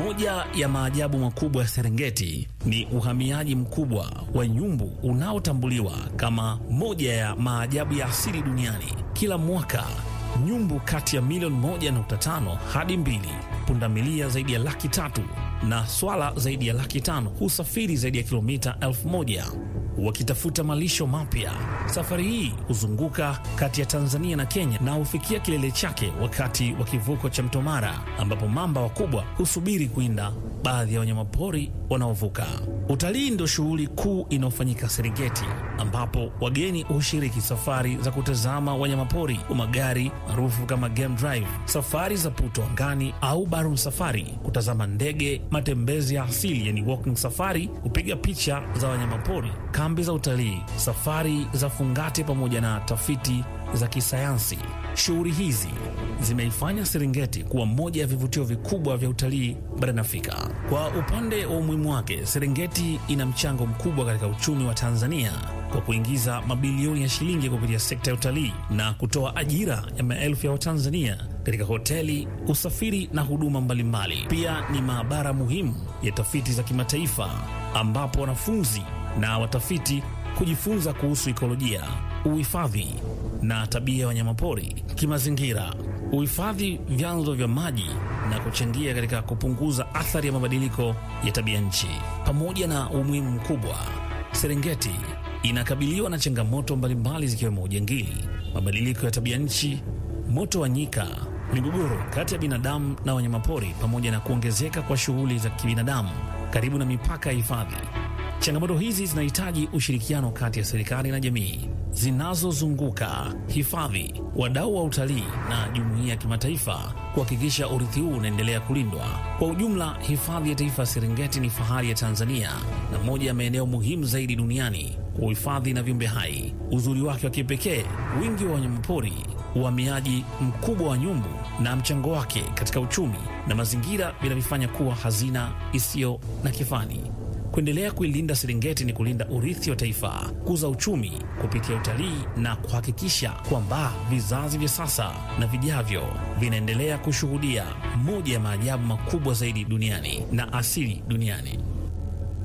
Moja ya maajabu makubwa ya Serengeti ni uhamiaji mkubwa wa nyumbu unaotambuliwa kama moja ya maajabu ya asili duniani. Kila mwaka nyumbu kati ya milioni 1.5 hadi mbili, pundamilia zaidi ya laki tatu na swala zaidi ya laki tano husafiri zaidi ya kilomita elfu moja wakitafuta malisho mapya. Safari hii huzunguka kati ya Tanzania na Kenya na hufikia kilele chake wakati wa kivuko cha Mto Mara, ambapo mamba wakubwa husubiri kuinda baadhi ya wanyamapori wanaovuka. Utalii ndio shughuli kuu inayofanyika Serengeti, ambapo wageni hushiriki safari za kutazama wanyamapori kwa magari maarufu kama game drive, safari za puto angani au barum safari, kutazama ndege, matembezi ya asili yani walking safari, kupiga picha za wanyamapori, kambi za utalii, safari za fungate, pamoja na tafiti za kisayansi. Shughuli hizi zimeifanya Serengeti kuwa moja ya vivutio vikubwa vya utalii barani Afrika. Kwa upande wa umuhimu wake, Serengeti ina mchango mkubwa katika uchumi wa Tanzania kwa kuingiza mabilioni ya shilingi kupitia sekta ya utalii na kutoa ajira ya maelfu ya Watanzania katika hoteli, usafiri na huduma mbalimbali. Pia ni maabara muhimu ya tafiti za kimataifa ambapo wanafunzi na watafiti kujifunza kuhusu ikolojia, uhifadhi na tabia ya wanyamapori. Kimazingira, uhifadhi vyanzo vya maji na kuchangia katika kupunguza athari ya mabadiliko ya tabia nchi. Pamoja na umuhimu mkubwa, Serengeti inakabiliwa na changamoto mbalimbali zikiwemo ujangili, mabadiliko ya tabia nchi, moto wa nyika, migogoro kati ya binadamu na wanyamapori, pamoja na kuongezeka kwa shughuli za kibinadamu karibu na mipaka ya hifadhi. Changamoto hizi zinahitaji ushirikiano kati ya serikali na jamii zinazozunguka hifadhi, wadau wa utalii na jumuiya ya kimataifa kuhakikisha urithi huu unaendelea kulindwa. Kwa ujumla, hifadhi ya taifa ya Serengeti ni fahari ya Tanzania na moja ya maeneo muhimu zaidi duniani kwa uhifadhi na viumbe hai. Uzuri wake wa kipekee, wingi wa wanyamapori, uhamiaji mkubwa wa nyumbu na mchango wake katika uchumi na mazingira vinavifanya kuwa hazina isiyo na kifani. Kuendelea kuilinda Serengeti ni kulinda urithi wa taifa, kuza uchumi kupitia utalii na kuhakikisha kwamba vizazi vya sasa na vijavyo vinaendelea kushuhudia moja ya maajabu makubwa zaidi duniani na asili duniani.